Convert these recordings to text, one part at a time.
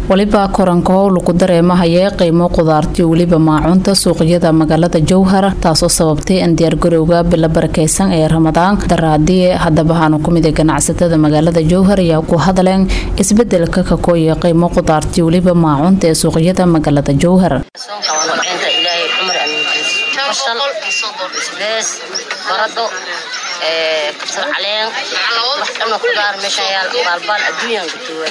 weliba koranka howl ku dareemahaya qiimo qudaartiyo weliba maacunta suuqyada magaalada jowhar taasoo sababtay in diyaargarowga bilo barakeysan ee ramadaan daraadii haddaba haanu ku mid ganacsatada magaalada jowhar ayaa ku hadleen isbedelka kakooya qiimo qudaartiyo weliba maacunta ee suuqyada magaalada jowhar barado kabsar caleen wax dhanoo kudaar meeshaan yaal baalbaal adduunyan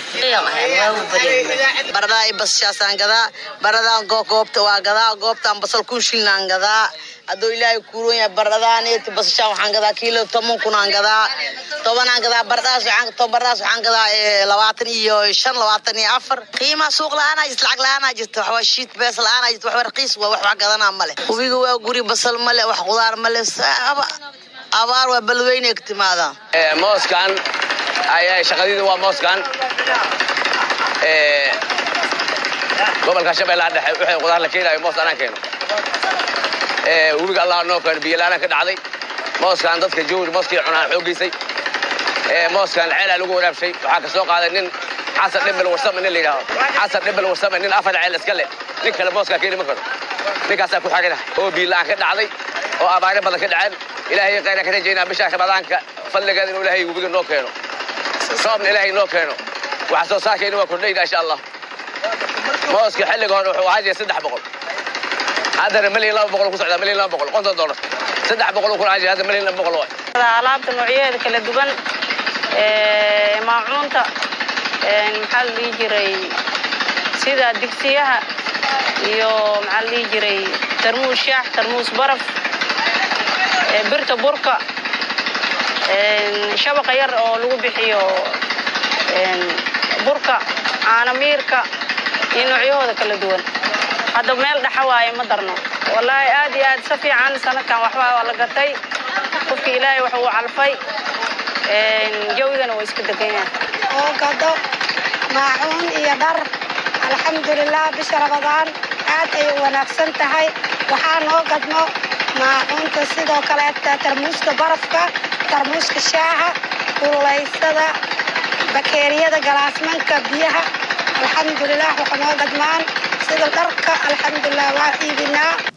baradaa i basashaasaan gadaa baradaan goobta waa gadaa goobtaan basal kun shilnaan gadaa hadduu ilaahay kuuron yahay baradaaneeti basashaan waxaan gadaa kiilo toban kunaan gadaa tobanaan gadaa baradaas waxaan baradaas waxaan gadaa labaatan iyo shan labaatan iyo afar qiimaa suuq la-aanaa jirta lacag la-aanaa jirta waxwaa shiit bees la-aanaa jirta waxba raqiis waa wax wax gadanaa male hubiga waa guri basal male wax qudaar male abaar waa balweyne ka timaada mooskan shaqadiida waa mooskan gobolka shabeellaha dhexe wixii qudaar la keenayo moos anaan keeno webiga allah noo keeno biyola'aanaan ka dhacday mooskan dadka jowri mooskii cunaan xooggeysay mooskan ceelaa lagu waraabshay waxaa ka soo qaaday nin xasan dhibel warsame nin la yidhaaho xasan dhibel warsame nin afar ceel iska leh nin kale mooskaa keeni ma karo ninkaasaa ku xagina oo biyola'aan ka dhacday oo abaare badan ka dhaceen ilaahay khayra ka rajaynaa bishaa ramadaanka fadligeeda inuu ilaahay webiga noo keeno soobna ilaahay noo keeno waxa soo saarkayna waa kordhayna insha allah mooska xilliga hore wuxuu ahaa jiray saddex boqol haddana milyan laba boqol ku socdaa milyan laba boqol konton dollar saddex boqol ku ahaa jiray hadda milyan laba boqol waay alaabta noocyadeeda kala duwan maacuunta maxaa la dhihi jiray sida digsiyaha iyo maxaa la dhihi jiray tarmuus shaax tarmuus baraf birta burka shabaqa yar oo lagu bixiyo burka caanamiirka iyo noocyahooda kala duwan hadda meel dhaxa waaye ma darno wallaahi aad iyo aad si fiican sanadkan waxbaa waa la gatay qofkii ilaahay wax uu calfay jawigana waa iska degan oo gado maacuun iyo dhar alxamdulilah bisha ramadaan aad ay u wanaagsan tahay waxaa noo gadno maacuunta sidoo kaleeta tarmuuska barafka tarmuuska shaaha kululeysada bakeeriyada galaasmanka biyaha alxamdulilah waxa noo gadmaan sida dharka alxamdulilah waa iibinaa